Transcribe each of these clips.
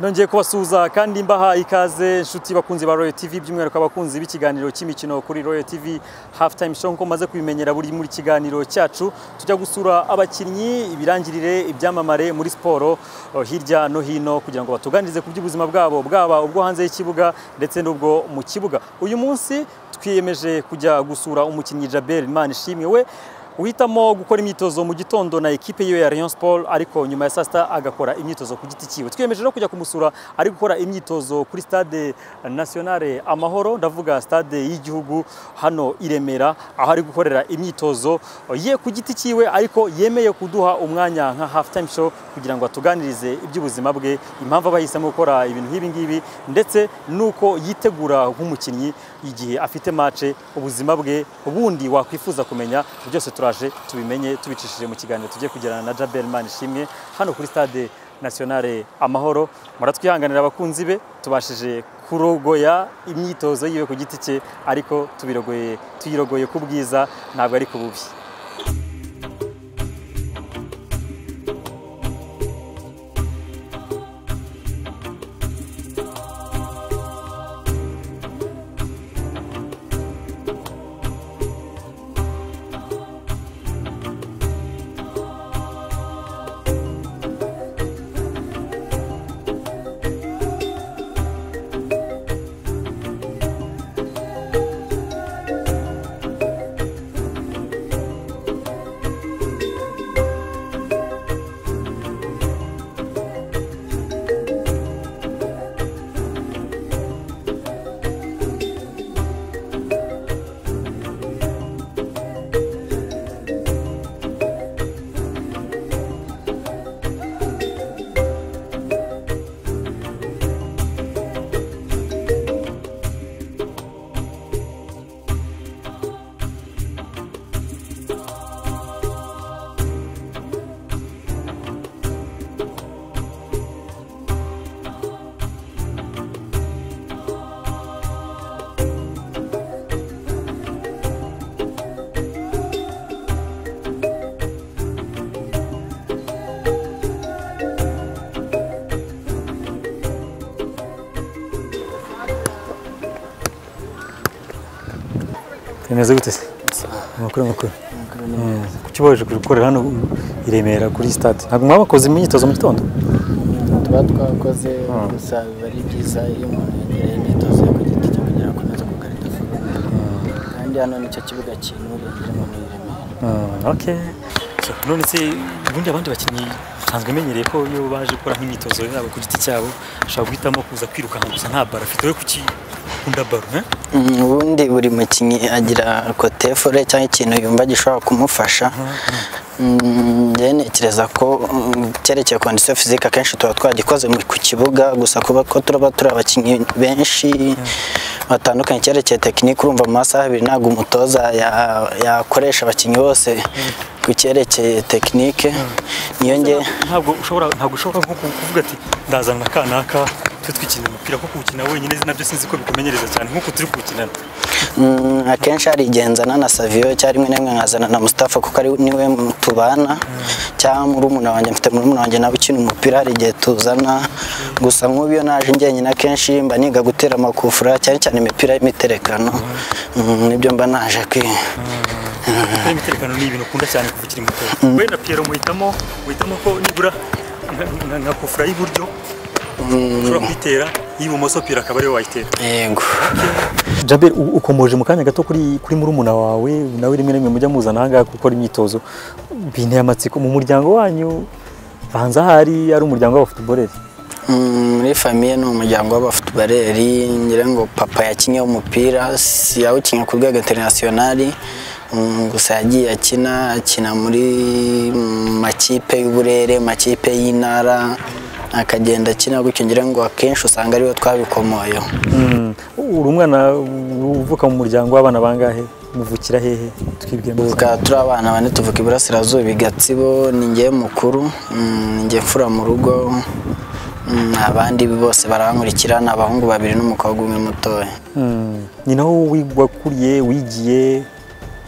nongeye kubasuhuza kandi mbaha ikaze inshuti bakunzi ba Royal TV by'umwihariko abakunzi b'ikiganiro cy'imikino kuri Royal TV half time show nko maze kubimenyera buri muri kiganiro cyacu tujya gusura abakinnyi ibirangirire ibyamamare muri siporo oh, hirya no hino kugira ngo batuganirize ku by'ubuzima bwabo bwaba ubwo hanze y'ikibuga ndetse n'ubwo mu kibuga uyu munsi twiyemeje kujya gusura umukinnyi Jabel Manishimwe we uhitamo gukora imyitozo mu gitondo na ekipe yiwe ya Rayon Sport ariko nyuma ya saa sita agakora imyitozo ku giti cyiwe twiyemeje no kujya kumusura ari gukora imyitozo kuri stade nationale amahoro ndavuga stade y'igihugu hano i Remera aho ari gukorera imyitozo ye ku giti cyiwe ariko yemeye kuduha umwanya nka half time show kugira ngo atuganirize iby'ubuzima bwe impamvu aba yihisemo gukora ibintu nk'ibi ngibi ndetse n'uko yitegura nk'umukinnyi igihe afite mace ubuzima bwe bundi wakwifuza kumenya byose tura turaje tubimenye tubicishije mu kiganiro tugiye kugirana na Jabel Manishimwe hano kuri stade nationale amahoro muratwihanganira abakunzi be tubashije kurogoya imyitozo yiwe ku giti cye ariko tubirogoye tuyirogoye ku bwiza ntabwo ari ku bubi bimeze gute amakuru amakuru kuki baje gukorera hano i Remera kuri stade ntabwo mwaba bakoze imyitozo mu gitondo tuba twakoze gusa biba ari byiza iyo umuntu yagereye imyitozo yo ku giti cye kugira ngo akomeze kugarita forome kandi hano nicyo kibuga kinuriye umuntu i Remera ok none se ubundi abandi bakinnyi usanzwe umenyereye ko iyo baje gukora nk'imyitozo yabo ku giti cyabo ashobora guhitamo kuza kwirukanka gusa nta baro afite we kuki ukunda baro ubundi buri mukinnyi agira kote fore cyangwa ikintu yumva gishobora kumufasha njyewe ntekereza ko cyerekeye kondisiyo fizike akenshi tuba twagikoze ku kibuga gusa kuba ko turaba turi abakinnyi benshi batandukanye cyerekeye tekinike urumva mu masaha abiri ntabwo umutoza yakoresha abakinnyi bose ku cyerekeye tekinike niyo nge ntabwo ushobora ntabwo ushobora kuvuga ati ndazana kanaka twe twikina umupira kuko gukina wenyine nabyo sinzi ko bikumenyereza cyane nk'uko turi kuwukinana akenshi hari igihe nzana na saviyo cyangwa rimwe na rimwe nkazana na musitafa kuko ari niwe tubana cyangwa murumuna wanjye mfite murumuna wanjye nawe ukina umupira hari igihe tuzana gusa nk'ubu iyo naje njyenyine akenshi mba niga gutera amakufura cyane cyane imipira y'imiterekano nibyo mba naje kwiga imiterekano ni ibintu ukunda cyane kuva ukiri muto we na piyero muhitamo muhitamo ko nibura nka kufura y'iburyo ushobora kuyitera y'ibumoso pira akaba ariwe wayitera yego jabel ukomoje mu kanya gato kuri kuri murumuna wawe nawe rimwe na rimwe mujya muzana ahangaha gukora imyitozo binteye amatsiko mu muryango wanyu banza ahari ari umuryango w'abafutuboreri muri famiye ni umuryango w'abafutuboreri ngira ngo papa yakinnye umupira yawukinnye ku rwego interinasiyonari gusa yagiye akina akina muri makipe y'uburere makipe y'intara akagenda akina gutyo ngira ngo akenshi usanga ariwe twabikomoyeho uri umwana uvuka mu muryango w'abana bangahe muvukira hehe twibwira turi abana bane tuvuka iburasirazuba igatsibo ni ngewe mukuru ni ngewe mfura mu rugo abandi bose barankurikira ni abahungu babiri n'umukobwa umwe mutoya ni naho wigwakuriye wigiye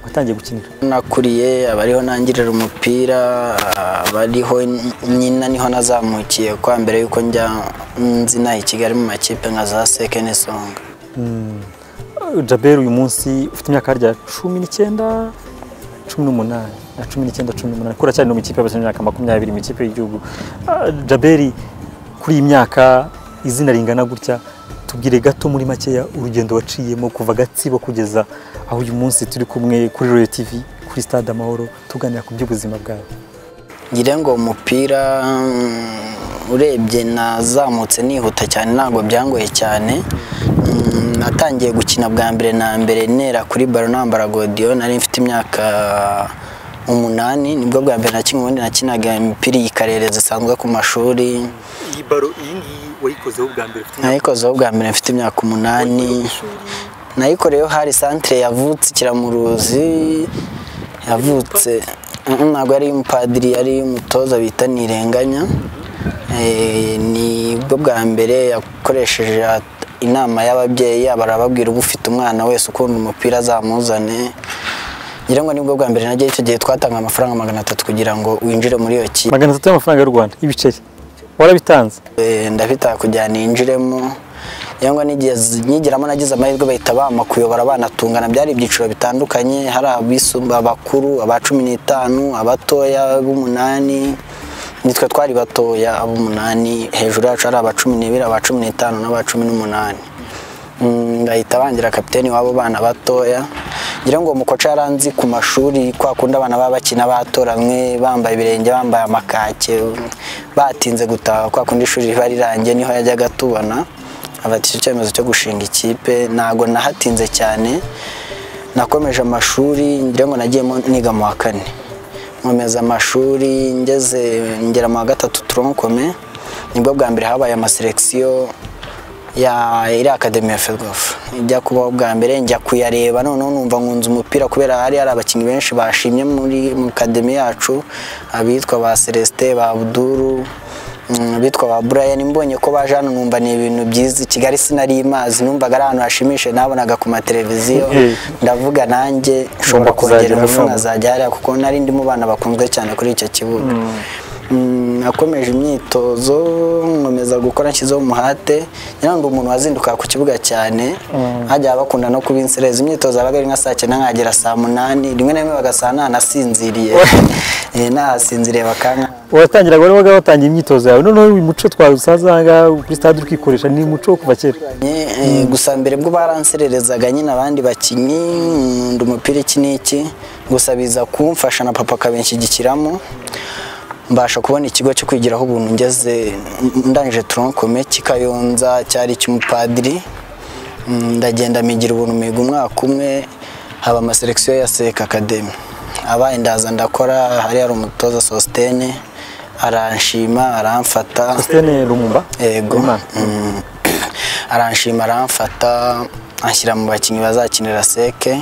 watangiye gukinira nakuriye abariho nangirira umupira abariho nyina niho nazamukiye kwa mbere yuko njya nzina i kigali mu makipe nka za sekeni songa jaberi uyu munsi ufite imyaka harya cumi n'icyenda cumi n'umunani na cumi n'icyenda cumi n'umunani kuri cyane mu ikipe y'abasore imyaka makumyabiri mu ikipe y'igihugu Ah, jaberi kuri iyi myaka izina ringana gutya tubwire gato muri makeya urugendo waciyemo kuva gatsibo kugeza aho uyu munsi turi kumwe kuri royo tivi kuri stade amahoro tuganira ku by'ubuzima bwawe ngira ngo umupira mm, urebye nazamutse nihuta cyane ntabwo byangoye cyane Mm, natangiye gukina bwa mbere na mbere nera kuri baro nambara godiyo nari mfite imyaka umunani nibwo bwa mbere nakinnye ubundi nakinaga imipira iyi karere zisanzwe ku mashuri iyi baro iyi ngiyi wayikozeho bwa mbere nayikozeho bwa mbere mfite imyaka umunani nayikoreyeho hari santire yavutse ikiramuruzi yavutse ntabwo yari iy'umupadiri yari iy'umutoza bita ntirenganya nibwo bwa mbere yakoresheje at- inama y'ababyeyi barababwira uba ufite umwana wese ukunda umupira azamuzane ngira ngo nibwo bwa mbere najya icyo gihe twatanga amafaranga magana atatu kugira ngo winjire muri iyo kipe magana atatu y'amafaranga y'u rwanda ibiceri warabitanze Eh, ndabita kugira ninjiremo yangwa n'igihe z- nyigeramo nagize amahirwe bahita bampa kuyobora banatungana byari ibyiciro bitandukanye hari abisumba abakuru aba cumi n'itanu abatoya b'umunani nitwe twari batoya ab'umunani hejuru yacu hari aba cumi n'ibiri aba cumi n'itanu n'aba cumi n'umunani Mm, bahita bangira kapiteni w'abo bana batoya ngira ngo umukoca yaranzi ku mashuri kwa kundi abana baba bakina batoranwe bambaye ibirenge bambaye amakake batinze gutaha kwa kundi ishuri riba rirangiye niho yajyaga atubona afata icyo cyemezo cyo gushinga ikipe ntago nahatinze cyane nakomeje amashuri ngira ngo nagiyemo niga mu wa kane nkomeza amashuri ngeze ngera mu wa gatatu toronkome nibwo bwa mbere habaye amaselekisiyo ya iri akademi ya ferwafu ijya kubaho bwa mbere njya kuyareba noneho numva nkunze umupira kubera hari hari abakinnyi benshi bashimye muri mu kademi yacu abitwa ba celestin ba abuduru mm, abitwa ba brian mbonye ko baje hano numva ni ibintu byiza i kigali sinari imazi numvaga ari ahantu hashimishije nabonaga ku mateleviziyo Eh. ndavuga nanjye Ushobora nshobora kongera kuzagera ingufu hano. nkazajya hariya kuko nari ndimo bana bakunzwe cyane kuri icyo kibuga Mm, nakomeje imyitozo nkomeza gukora nshyizeho umuhate ngira ngo umuntu wazinduka ku kibuga cyane hajya bakunda no kuba inserezi imyitozo yabaga ari nka saa cyenda nkagera saa munani rimwe na rimwe bagasaha ntanasinziriye Eh, nahasinziriye bakanka watangira wari waga watangiye imyitozo yawe noneho uyu muco twawusaza aha ngaha kuri stade urikikoresha ni umuco wo kuva kera Eh, eh, gusa mbere bwo baransererezaga nyine abandi bakinnyi nkunda umupira iki n'iki gusa biza kumfasha na papa akabinshyigikiramo mbasha kubona ikigo cyo kwigiraho ubuntu ngeze ndangije toronkome kikayonza cyari icy'umupadiri Mm, ndagenda migira ubuntu miga umwaka umwe haba amaselekisiyo ya seka akademi abaye ndaza ndakora hari hari umutoza sositene aranshima aramfata sitene rumumba yego Imana. Mm. aranshima aramfata anshyira mu bakinnyi bazakinira seke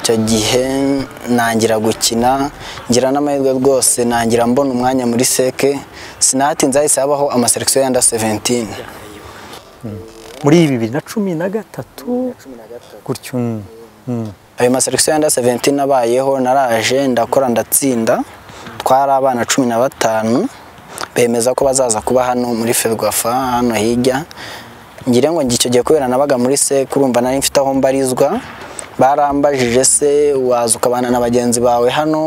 icyo gihe nangira gukina ngira n'amahirwe rwose nangira mbona umwanya muri seke sinahatinze hahise habaho amaselekisiyo ya nda 17 muri bibiri na cumi na gatatu gutyo mm, mm. ayo maselekisiyo ya nda 17 abayeho naraje ndakora ndatsinda twari abana cumi na batanu bemeza ko bazaza kuba hano muri ferwafa hano hirya ngire ngo njye icyo gihe kubera nabaga muri se kurumva nari mfite aho mbarizwa barambajije se waza ukabana na bagenzi bawe hano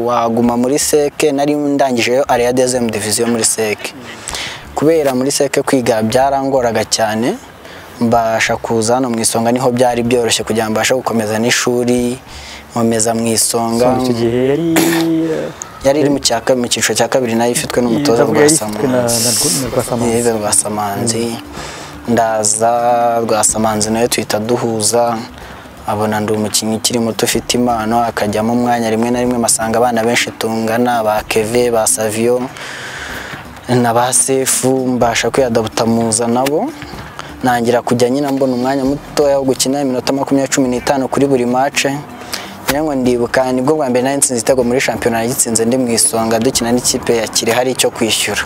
waguma muri seke nari ndangijeyo area dezem diviziyo muri seke kubera muri seke kwiga byarangoraga cyane mbasha kuza hano mu isonga niho byari byoroshye kugira ngo mbashe gukomeza n'ishuri nkomeza mu isonga Song icyo gihe yari yari iri mu cya ka- mu cyiciro cya kabiri nayo ifitwe n'umutoza ndavuga rwa yari ifitwe na- na Rwa- na Rwasamanzi. samanzi rwa samanzi ndaza rwa samanzi nayo tuhita duhuza abona ndi umukinnyi ukiri muto ufite impano akajyamo umwanya rimwe na rimwe masanga abana benshi tungana ba keve ba saviyo na ba sefu mbasha kwiyadabuta muza nabo nangira kujya nyine mbona umwanya mutoya wo gukina iminota makumyabiri cumi n'itanu kuri buri mace ngira ngo ndibuka nibwo bwa mbere nari nsinze igitego muri shampiyona nagitsinze ndi mu isonga dukina n'ikipe ya kire hari icyo kwishyura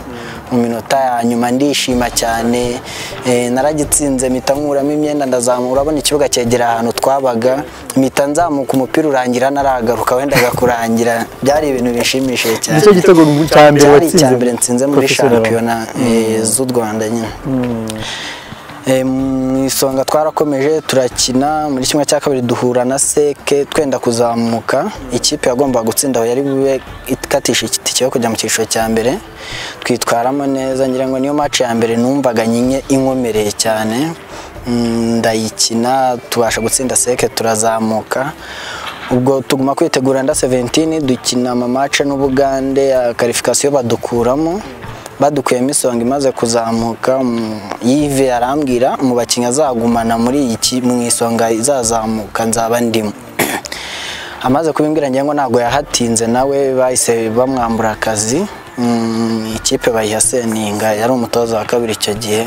mu minota ya nyuma ndishima cyane eh, naragitsinze mpita nkuramo imyenda ndazamura urabona ikibuga cyegera ahantu twabaga mpita nzamuka umupira urangira naragaruka wendaga kurangira byari ibintu bishimishije cyane nicyo gitego cya mbere cyari icya watsinze mbere nsinze muri Professor Laurent. shampiyona eh, z'u rwanda nyine Eh, mu isonga twarakomeje turakina muri kimwe cya kabiri duhura na seke twenda kuzamuka ikipe yagombaga gutsinda aho yari bube ikatisha itike yo kujya mu cyiciro cya mbere twitwaramo neza ngira ngo niyo match ya mbere numvaga nyinye inkomereye cyane Mm, ndayikina tubasha gutsinda seke turazamuka ubwo tuguma kwitegura nda 17 dukina amamace n'ubugande ya karifikasiyo badukuramo badukuyemo isonga imaze kuzamuka mm, yive arambwira mu bakinnyi azagumana muri iyi ki- mu isonga izazamuka nzaba ndimo amaze kubimbwira ngira ngo ntabwo yahatinze nawe bahise bamwambura akazi Mm, ikipe bayiha seninga yari umutoza wa kabiri icyo gihe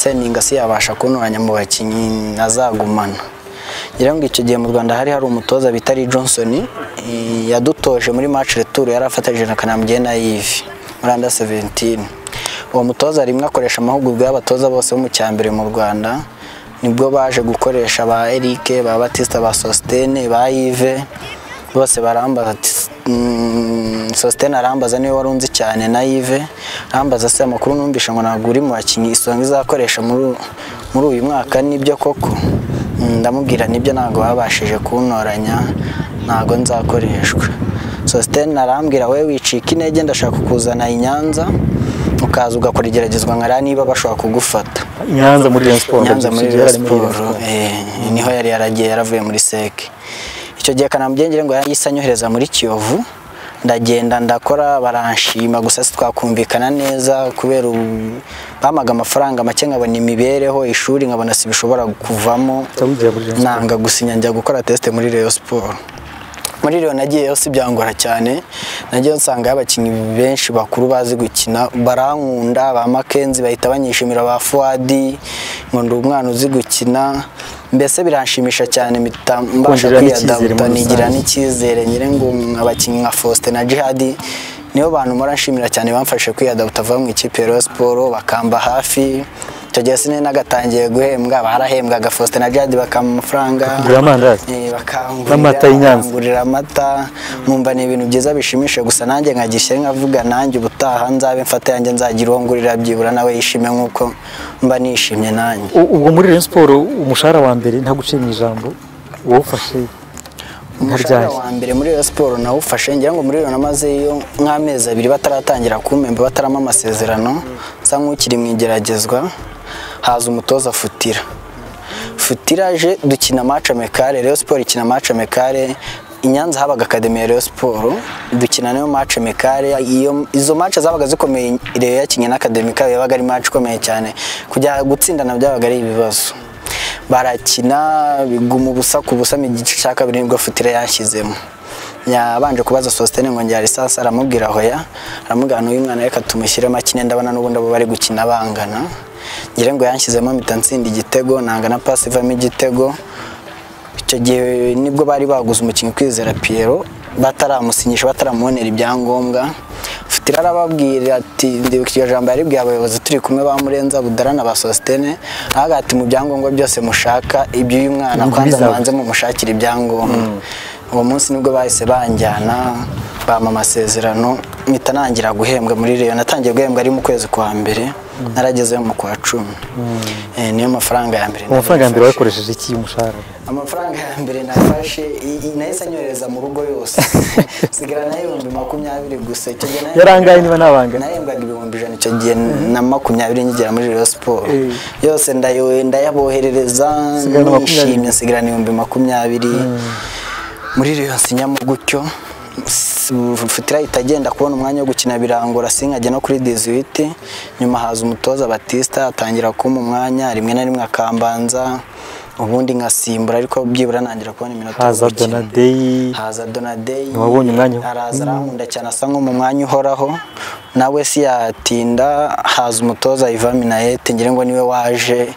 seninga si yabasha kuntoranya mu bakinnyi azagumana ngira ngo icyo gihe mu rwanda hari hari umutoza bita Lee johnson eh, yadutoje muri match retour yari afatanyije na kanambye na yivi muri under 17 uwo mutoza rimwe akoresha amahugurwa y'abatoza bose bo mu cyambere mu rwanda nibwo baje gukoresha ba Eric ba Batista ba Sostene ba Yves bose barambaza ati "Mm, Sostene arambaza niwe wari unzi cyane na Yves arambaza se amakuru numvisha ngo ntabwo uri mu bakinnyi isonga izakoresha muri muri uyu mwaka nibyo koko Mm, ndamubwira nibyo ntabwo babashije kuntoranya ntabwo nzakoreshwa Sostene arambwira we wicika intege ndashaka kukuzana i Nyanza ukaza ugakora igeragezwa nkareba niba bashobora kugufata i nyanza muri Rayon Sport nyanza muri Yari Rayon muri Rayon siporo eh, niho yari yaragiye yaravuye muri seke icyo gihe kanamugengere ngo yahise anyohereza muri kiyovu ndagenda ndakora baranshima gusa sitwakumvikana neza kubera ubu- bampaga amafaranga make nkabona imibereho ishuri nkabona si bishobora kuvamo Cyangwa ugiye muri Rayon nanga gusinya njya gukora tesite muri Rayon Sport muri Rayon nagiyeyo si byangora cyane nagiye nsanga abakinnyi benshi bakuru bazi gukina barankunda ba Makenzi bahita banyishimira ba Fuadi ngo ndi umwana uzi gukina mbese biranshimisha cyane mpita mbasha Kongerera n'icyizere muri kwiyadabuta rusange. nigira n'icyizere nyine ngo abakinnyi nka Faustin na Jihadi nibo bantu mpora nshimira cyane bamfashe kwiyadabuta bava mu ikipe ya Rayon Sport bakamba hafi icyo gihe sinari nagatangiye guhembwa barahembwaga Faustin na Jihadi bakampa amafaranga Kugura amandazi. Eh, bakangurira N'amata y'i Nyanza. bakangurira amata nkumva ni ibintu byiza bishimishije gusa nanjye nkagishyira nkavuga nanjye ubutaha nzabe mfata yanjye nzagira uwo ngurira byibura nawe yishime nk'uko mba nishimye nanjye U- ubwo muri Rayon Sport umushahara wa mbere nta guciye mu ijambo wawufashe umushahara nkaryari wa mbere muri Rayon Sport nawufashe ngira ngo muri Rayon namazeyo nk'amezi abiri bataratangira kumpemba batarama amasezerano nsa nk'ukiri mu igeragezwa haza umutoza futira futiraje dukina match mekare Rayon Sport ikina match mekare i Nyanza habaga Academy ya Rayon Sport dukina nayo match mekare iyo izo match zabaga zikomeye Rayon yakinye na Academy kayo yabaga ari match ikomeye cyane kujya gutsindana byabaga ari ibibazo barakina biguma ubusa ku busa mu gice cya kabiri nibwo futira yashyizemo yabanje kubaza Sostene ngo njya lisansi aramubwira hoya aramubwira n'uyu mwana reka tumushyiremo akine ndabona n'ubundi abo bari gukina bangana ngira ngo yanshyizemo mpita ntsinda igitego nanga na pasi ivamo igitego icyo gihe nibwo bari baguze umukinnyi kwizera Pierrot bataramusinyisha bataramuonera ibyangombwa Futira arababwira ati ndibuka iryo jambo yaribwiye abayobozi turi kumwe ba Murenza Budara na ba Sostene ahaga ati mu byangombwa byose mushaka iby'uyu mwana Nibyo kwanza bizaba." mubanze mumushakira ibyangombwa uwo munsi nibwo bahise banjyana bampa amasezerano mpita nangira guhembwa muri Rayon natangiye guhembwa ari mu kwezi kwa mbere naragezeyo mu kwa cumi Eh, niyo mafaranga ya mbere amafaranga ya mbere nari nafashe. wayakoresheje iki umushahara amafaranga ya mbere nafashe i- i- nahise anyohereza mu rugo yose sigara na ibihumbi makumyabiri gusa icyo gihe nahembwaga- yarangaye niba nabangana nahembwaga ibihumbi ijana icyo gihe na makumyabiri ngera muri Rayon Sport Eh. yose ndayo- ndayaboherereza Nsigarana makumyabiri. nishimye nsigarana ibihumbi makumyabiri muri Rayon sinyamo gutyo S- futira ahita agenda kubona umwanya wo gukina birangora sinkajya no kuri 18 nyuma haza umutoza Batista atangira kumpa umwanya rimwe na rimwe akambanza ubundi nkasimbura ariko byibura nangira kubona iminota yo haza gukina. donadeyi haza Donadei Ntiwabonye umwanya wo- araza arankunda cyane asa nko mu mwanya uhoraho nawe si yatinda haza umutoza Ivan Minayete ngira ngo niwe waje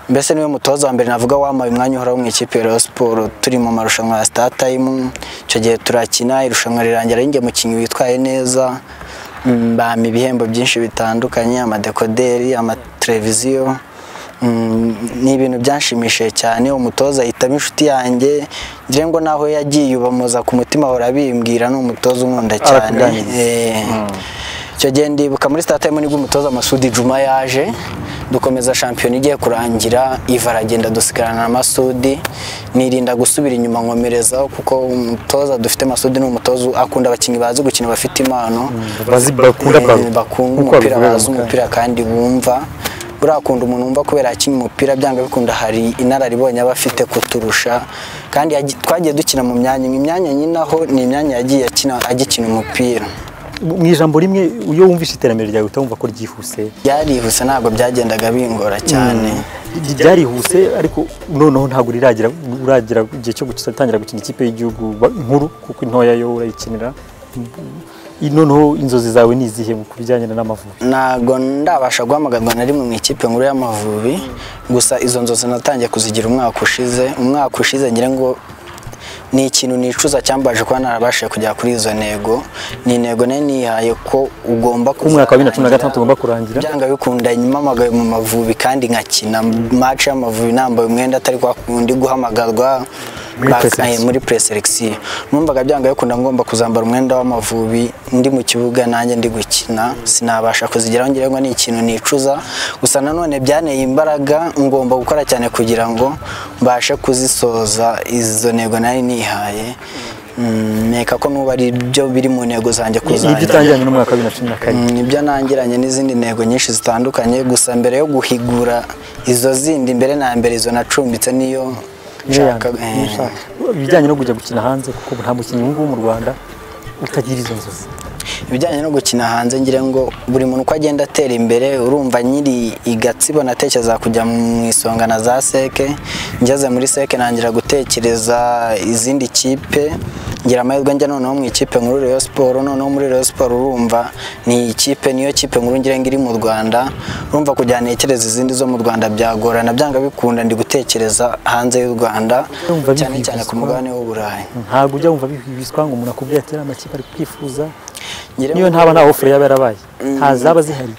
mbese niwe mutoza wa mbere navuga wampaye umwanya uhoraho mu ikipe ya Rayon Sport turi mu marushanwa ya Star Time icyo gihe turakina irushanwa rirangira ari njye mukinnyi witwaye neza Mm, bampa ibihembo byinshi bitandukanye amadekoderi amateleviziyo Mm, ni ibintu byanshimishije cyane umutoza ahitamo inshuti yanjye ngira ngo naho yagiye ubamuza ku mutima ahora bimbwira ni umutoza unkunda cyane Arakugana. Eh, icyo gihe ndibuka muri sitatayime nibwo umutoza masudi juma yaje dukomeza shampiyona igiye kurangira iva aragenda dusigarana na masudi nirinda gusubira inyuma nkomerezaho kuko umutoza dufite masudi ni umutoza akunda abakinnyi bazi gukina bafite impano bazi bakunda Eh, baro Nk'uko bakunda umupira babivuga bazi mu umupira kandi bumva buriya kunda umuntu wumva kubera akina umupira byanga bikunda hari inararibonye aba afite kuturusha kandi yagi- twagiye dukina mu myanya imwe. imyanya nyinaho ni imyanya yagiye akina agikina umupira mu ijambo rimwe iyo wumvise iterambere ryawe utawumva ko ryihuse byarihuse ntabwo byagendaga bingora cyane ryarihuse ariko noneho ntabwo riragera uragera igihe cyo gutangira gukina ikipe y'igihugu ba- nkuru kuko intoya yo urayikinira I- noneho inzozi zawe ni izihe ku bijyanye n'amavubi ntabwo ndabasha guhamagarwa na rimwe mu ikipe nkuru y'amavubi gusa izo nzozi natangiye kuzigira umwaka ushize umwaka ushize ngira ngo ni ikintu nicuza cyambaje kuba narabashije kugera kuri izo ntego ni intego nari nihaye ko ugomba Ko umwaka wa bibiri na cumi na gatandatu ugomba kurangira? byanga bikunda nyamamagaye mu mavubi kandi nkakina match y'amavubi nambaye umwenda atari kwa kundi guhamagarwa Muri bak- pre-selection. eh, muri preselection numvaga byanga bikunda ngomba kuzambara umwenda w'amavubi ndi mu kibuga nanjye ndi gukina sinabasha kuzigeraho ngira ngo ni ikintu nicuza gusa nanone byaneye imbaraga ngomba gukora cyane kugira ngo mbashe kuzisoza izo ntego nari nihaye Mm, nkeka ko n'ubu ari byo biri mu ntego zanjye nibyo kuzagira utangiranye n'umwaka wa bibiri na cumi na kane nibyo nangiranye n'izindi ntego nyinshi zitandukanye gusa mbere yo guhigura izo zindi mbere na mbere izo nacumbitse niyo nshaka eh, ibijyanye no kujya gukina hanze kuko ubu nta mukinnyi ubu ngubu mu rwanda utagira izo nzozi ibijyanye no gukina hanze ngira ngo buri muntu uko agenda atera imbere urumva nyiri igatsibo natekereza kujya mu isonga na za seke ngeze muri seke ntangira gutekereza izindi kipe ngira amahirwe njya noneho mu ikipe nkuru Rayon Sport noneho muri Rayon Sport urumva ni ikipe niyo kipe nkuru ngira ngo iri mu Rwanda urumva kujya ntekereza izindi zo mu Rwanda byagorana byanga bikunda ndi gutekereza hanze y'u Rwanda Urumva cyane cyane ku bihibiswa. mugabane w'u Burayi ntabwo ujya wumva bihibiswa ngo umuntu akubwire ati ariya makipe ari kwifuza Ngira niyo ngo- ntaba nta ofure yaba yarabaye ntazaba zihari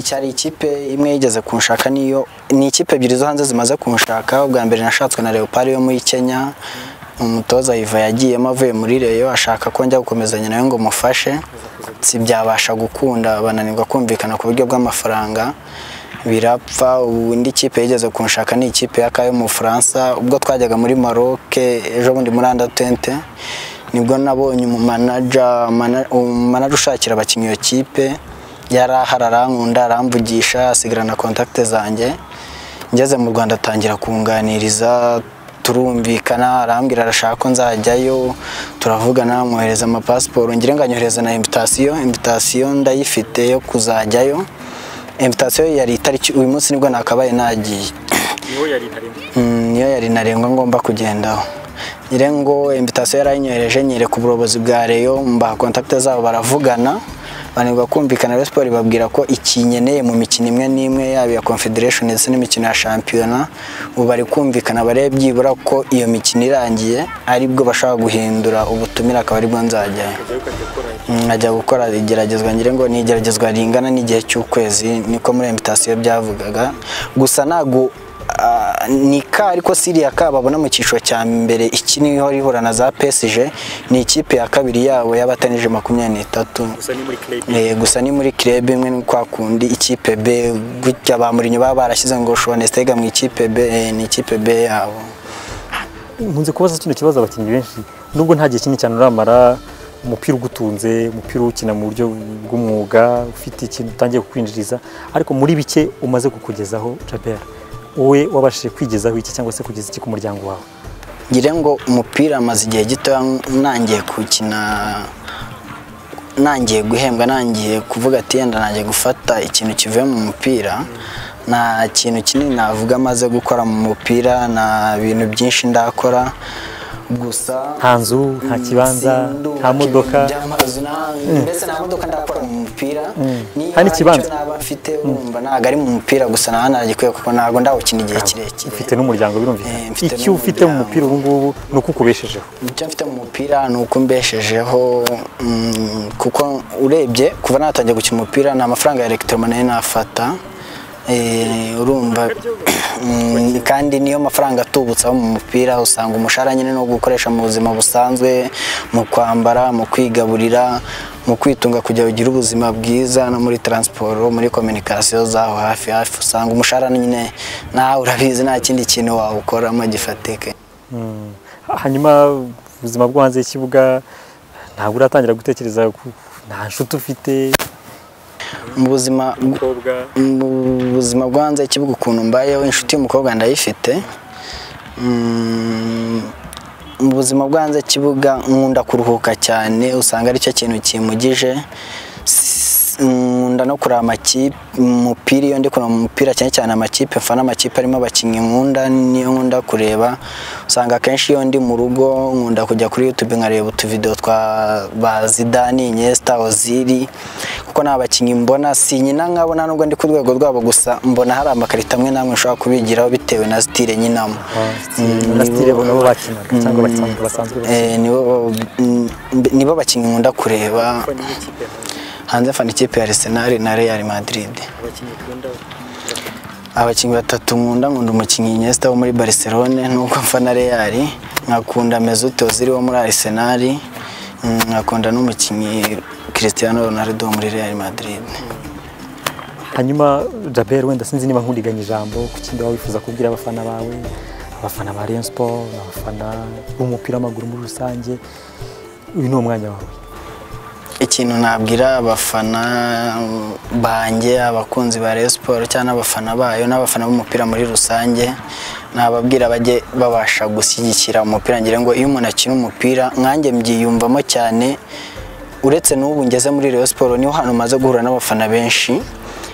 cyari ikipe imwe yigeze kunshaka niyo ni ikipe ebyiri zo hanze zimaze kunshaka ubwa mbere nashatswe na leopard yo muri kenya umutoza yiva yagiyemo avuye muri reyo ashaka ko njya gukomezanya nawe ngo mufashe si byabasha gukunda bananirwa kumvikana ku buryo bw'amafaranga birapfa ubu indi kipe yigeze kunshaka ni ikipe y'akayo mu bufaransa ubwo twajyaga muri maroc ejo bundi muri andatente nibwo nabonye umumanaja mana- umumanaja ushakira abakinnyi iyo kipe yari ahari arankunda aramvugisha asigarana kontakite zanjye ngeze mu rwanda atangira kunganiriza turumvikana arambwira arashaka ko nzajyayo turavugana mwohereza amapasiporo ngira ngo anyohereza na invitasiyo invitasiyo ndayifite yo kuzajyayo invitasiyo yari itariki uyu munsi nibwo nakabaye nagiye Mm, niyo yari ntarengwa ngomba kugendaho nyire ngo invitasiyo yarayinyohereje nyereka ubuyobozi bwa reyo mbaha kontakite zabo baravugana banirwa kumvikana Rayon Sport babwira ko ikinyeneye mu mikino imwe n'imwe yaba iya confederation ndetse n'imikino ya shampiyona ubu bari kumvikana barebe byibura ko iyo mikino irangiye aribwo bashaka guhindura ubutumire akaba aribwo nzajyayo Mm, ajya gukora igeragezwa ngira ngo ni igeragezwa ringana n'igihe cy'ukwezi niko muri invitasiyo byavugaga gusa ntabwo ah, ni ka ariko siriya ka babona mu cyiciro cya mbere iki niho rihura na za pesije ni ikipe ya kabiri yabo y'abatanije makumyabiri n'itatu Eh, gusa ni muri club imwe ni kwa kundi ikipe B gutya ba Mourinho baba barashyize ngo Shone Stega mu ikipe B eh, ni ikipe B yabo nkunze kubaza kino kibazo abakinnyi benshi nubwo nta gihe kinini cyane uramara umupira ugutunze umupira uwukina mu buryo bw'umwuga ufite ikintu utangiye kukwinjiriza ariko muri bike umaze kukugezaho jabera wowe wabashije kwigezaho iki cyangwa se kugeza iki ku muryango wawe ngira ngo umupira amaze igihe gito nangiye gukina nangiye guhembwa nangiye kuvuga ati yenda nangiye gufata ikintu kivuye mu mupira nta kintu kinini navuga amaze gukora mu mupira nta bintu byinshi ndakora gusa nta nzu nta kibanza sindubaka nta modoka ibintu by'amazu, nta- mbese nta modoka ndakora mu mupira niba Hari hari n'ikibanza. icyo naba mfite urumva ntabwo ari mu mupira gusa naba nagikwiye kuko ntabwo ndawukina igihe kirekire ufite n'umuryango birumvikana Eh, mfite icyo ufite mu n'umuryango. mupira ubu ngubu ni uko ukubeshejeho icyo mfite mu mupira ni uko mbeshejeho mm, kuko urebye kuva natangiye gukina umupira ni amafaranga ya elegitoronike nafata Eh, urumva mm, kandi niyo mafaranga atubutse aba mu mupira usanga umushahara nyine no gukoresha mu buzima busanzwe mu kwambara mu kwigaburira mu kwitunga kugira ugire ubuzima bwiza no muri taransiporo muri kominikasiyo zaho hafi hafi usanga umushahara nyine nawe urabizi nta kindi kintu wawukoramo gifatika Mm. hanyuma ubuzima bwo hanze y'ikibuga ntabwo uratangira gutekereza ku- nta nshuti ufite mu buzima umukobwa mu buzima bwo hanze y'ikibuga ukuntu mbayeho inshuti y'umukobwa ndayifite Mm, mu buzima bwo hanze y'ikibuga nkunda kuruhuka cyane usanga aricyo kintu kimpugije S- nkunda no kureba amakipe umupira iyo ndi kureba umupira cyane cyane amakipe mfana amakipe arimo abakinnyi nkunda niyo nkunda kureba usanga akenshi iyo ndi mu rugo nkunda kujya kuri youtube nkareba utuvidewo twa ba zidani inyesta oziri kuko nta bakinnyi mbona sinyina nkabona nubwo ndi ku rwego rwabo gusa mbona hari amakarita amwe n'amwe nshobora kubigiraho bitewe na sitire nyinamo Mm, na stile nibo- bo bakinaga cyangwa basanzwe basanzwe bakina. Eh, nibo mm, mbe- nibo bakinnyi nkunda kureba hanze mfana ikipe ya Arsenal na Real Madrid abakinnyi batatu nkunda nkunda umukinnyi Iniesta wo muri Barcelona nubwo mfana Real nkakunda Mesut Ozil wo muri Arsenal mm, nkakunda n'umukinnyi Cristiano Ronaldo wo muri Real Madrid hanyuma jabel wenda sinzi niba nkundiganya ijambo ku kindi waba wifuza kubwira abafana bawe abafana ba Rayon Sport abafana b'umupira w'amaguru muri rusange uyu ni umwanya wawe ikintu nabwira abafana banjye abakunzi ba Rayon Sport cyangwa n'abafana bayo n'abafana b'umupira muri rusange nababwira bajye babasha gushyigikira umupira ngira ngo iyo umuntu akina umupira nkanjye mbyiyumvamo cyane uretse n'ubu ngeze muri Rayon Sport niho hantu maze guhura n'abafana benshi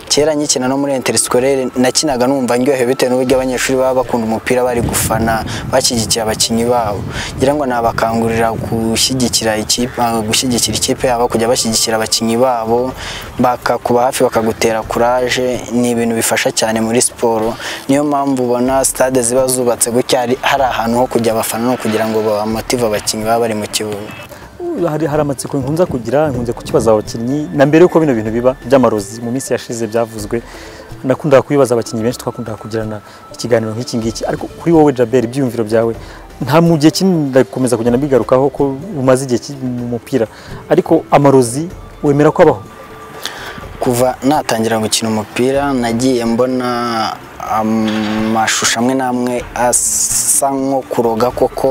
kera nkikina no muri interisikwerere nakinaga numva ndyohewe bitewe n'uburyo abanyeshuri baba bakunda umupira bari gufana bashyigikiye abakinnyi babo ngira ngo nabakangurira gushyigikira ikipe ah, gushyigikira ikipe yabo kujya bashyigikira abakinnyi babo bakakuba hafi bakagutera kuraje ni ibintu bifasha cyane muri siporo niyo mpamvu ubona stade ziba zubatse gutya hari- hari ahantu ho kujya abafana no kugira ngo bamotive abakinnyi baba bari mu kibuga hari, hari amatsiko nkunze kugira nkunze kukibaza abakinnyi na mbere yuko bino bintu biba by'amarozi mu minsi yashize byavuzwe nakundaga kubibaza abakinnyi benshi twakundaga kugirana ikiganiro nk'iki ngiki ariko kuri wowe Jabel ibyiyumviro byawe nta mu gihe kinini ndakomeza kugenda mbigarukaho ko umaze igihe kinini mu mupira ariko amarozi wemera ko abaho kuva natangira gukina umupira nagiye mbona amashusho amwe n'amwe asa nko kuroga koko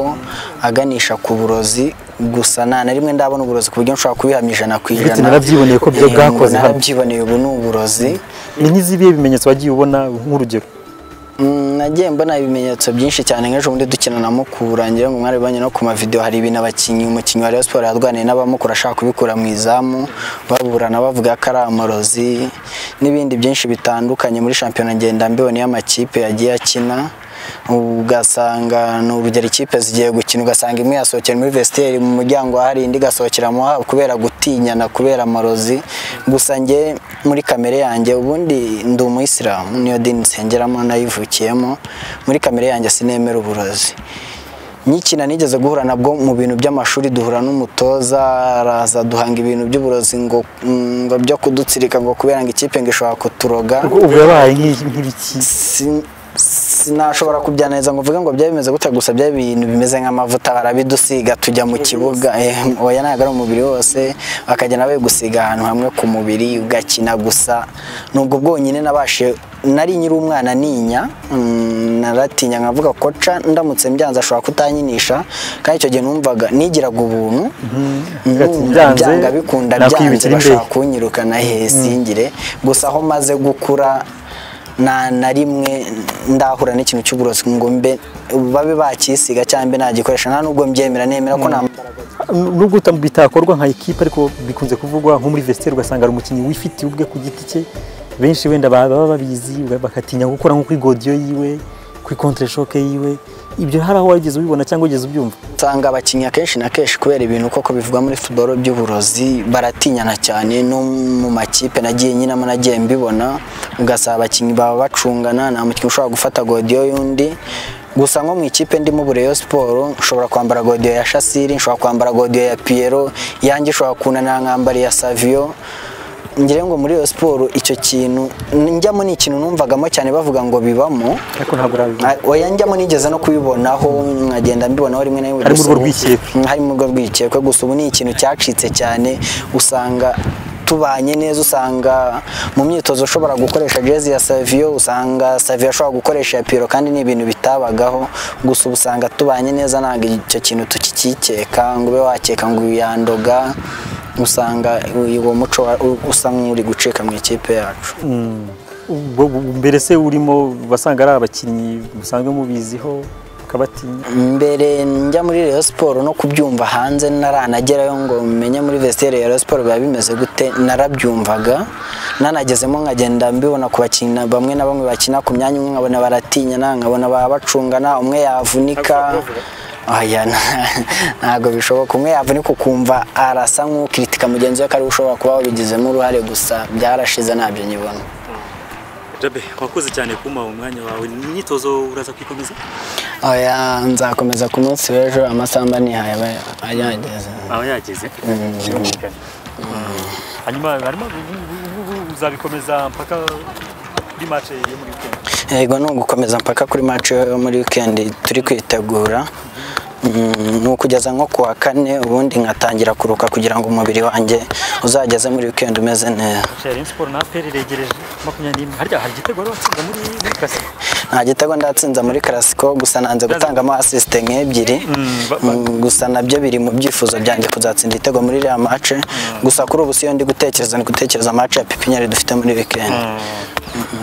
aganisha ku burozi gusa nta na rimwe ndabona uburozi ku buryo nshobora kubihamya ijana ku Buretse ijana narabyiboneye ko byo Eh, bwakoze hano. narabyiboneye ubu ni uburozi ni nk'izibihe bimenyetso wagiye ubona nk'urugero Mm, nagiye mbona ibimenyetso byinshi cyane nk'ejo bundi dukina na Mukura ngira ngo mwari banye no ku mavideo hari ibintu abakinnyi umukinnyi wa Rayon Sport yarwaniye n'abamukura ashaka kubikura mu izamu baburana bavuga ko ari amarozi n'ibindi byinshi bitandukanye muri shampiyona ngenda mbiwe niyo amakipe yagiye akina ugasanga ni urugero ikipe zigiye gukina ugasanga imwe yasohokera muri vestiaire mu muryango hari indi igasohokera mu haba kubera gutinyana kubera amarozi gusa njye muri kamere yanjye ubundi ndi umuyisilamu niyo dini nsengeramo nayivukiyemo muri kamere yanjye sinemera uburozi nkikina nigeze guhura nabwo mu bintu by'amashuri duhura n'umutoza araza duhanga ibintu by'uburozi ngo ngo byo kudutsirika ngo kubera ngo ikipe ngo ishobora kuturoga ubwo yabaye nk'i- nk'ibiki sin- sinashobora kubyaneza ngo mvuge ngo byari bimeze gutya gusa byari ibintu bimeze nk'amavuta barabidusiga tujya mu kibuga eh, oya ntabwo ari umubiri wose bakagenda babigusiga ahantu hamwe ku mubiri ugakina gusa nubwo bwonyine nabashe nari nyiri umwana ninya mm, naratinya nkavuga koca ndamutse mbyanze ashobora kutanyinisha kandi icyo gihe numvaga nigiraga ubuntu uvuga ati, numva "Byanze, byanga bikunda byanze nakwibikira imbere." bashaka kunyirukana he singire gusa aho maze gukura nta na rimwe ndahura n'ikintu cy'uburozi ngo mbe babe bakisiga cyangwa mbe nagikoresha nta nubwo mbyemera nemera ko nta nubwo uta- bitakorwa nka ekipe ariko bikunze kuvugwa nko muri vestiaire ugasanga ari umukinnyi wifitiye ubwe ku giti cye benshi wenda ba- baba babizi uga- bakatinya gukora nko kuri godiyo yiwe kuri contre shoke yiwe ibyo hari aho wageze ubibona cyangwa ugeze ubyumva nsanga abakinnyi akenshi na kenshi kubera ibintu koko bivuga muri futuboro by'uburozi baratinyana cyane no mu makipe nagiye nyinamo nagiye mbibona ugasaba abakinnyi baba bacungana nta mukinnyi ushobora gufata godiyo y'undi gusa nko mu ikipe ndimo Bureyo Siporo nshobora kwambara godiyo ya Shasiri nshobora kwambara godiyo ya Piero yanjye nshobora kunana nkambara iya Savio ngira ngo muri iyo siporo icyo kintu njyamo ni ikintu numvagamo cyane bavuga ngo bibamo ariko ntabwo urabivuga Ah, oya njyamo nigeze no kubibonaho nkagenda mbibonaho rimwe na rimwe Harimo gusa urwo ubu- rwikekwe. Mm, harimo urwo rwikekwe gusa ubu ni ikintu cyacitse cyane usanga tubanye neza usanga mu myitozo ushobora gukoresha jezi ya Savio usanga Savio ashobora gukoresha ya Piro kandi ni ibintu bitabagaho gusa ubu usanga tubanye neza ntabwo icyo kintu tukikikeka ngo ube wakeka ngo uyu yandoga usanga uwo muco wa- u- usa nk'uri gucika mu ikipe yacu Ubwo- ubwo mbere se urimo basanga ari abakinnyi musanzwe mubiziho ukabatinya mbere njya muri Rayon Sport no kubyumva hanze naranagerayo ngo menye muri vestiaire ya Rayon Sport biba bimeze gute narabyumvaga nanagezemo nkagenda mbibona ku bakina bamwe na bamwe bakina ku myanya umwe nkabona baratinyana nkabona baba bacungana umwe yavunika Aya, na- ntabwo bishoboka umwe yavunika ukumva arasa nk'ukritika mugenzi we ko ariwe ushobora kuba wabigizemo uruhare gusa byarashize ntabyo nyibona jabe wakoze cyane kuma umwanya wawe imyitozo uraza kwikomeza Oya, nzakomeza ku munsi w'ejo amasamba nihaye aba- ayageze aba yageze hanyuma harimo uzabikomeza mpaka kuri mace yo muri weekend yego ni ugukomeza mpaka kuri match yo muri weekend turi kwitegura Mm, ni ukugeza nko ku wa kane ubundi nkatangira kuruka kugira ngo umubiri wanjye uzageze muri weekend umeze neza Rayon Sport na APR iregereje makumyabiri n'imwe harya hari igitego rero watsinze muri muri Classico nta gitego ndatsinza muri karasiko gusa nanze gutangamo asisite nk'ebyiri ba- Mm, gusa nabyo biri mu byifuzo byanjye kuzatsinda igitego muri iriya match gusa kuri ubu siyo ndi gutekereza ni gutekereza match ya pipinyeri dufite muri weekend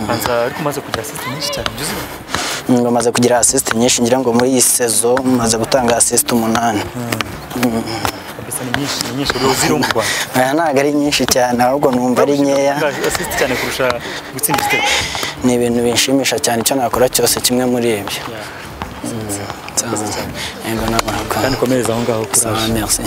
banza ariko umaze kugira asisi nyinshi cyane byuzuye ngo maze kugira asisite nyinshi ngira ngo muri iyi sezo maze gutanga asisite umunani mbese ni nyinshi ni nyinshi rero ziri mu Rwanda aya ntabwo ari nyinshi cyane ahubwo numva ari nkeya asisi cyane kurusha gutsinda igitego ni ibintu binshimisha cyane icyo nakora cyose kimwe muri ibyo yego nabarakoze kandi komereza aho ngaho kuri merci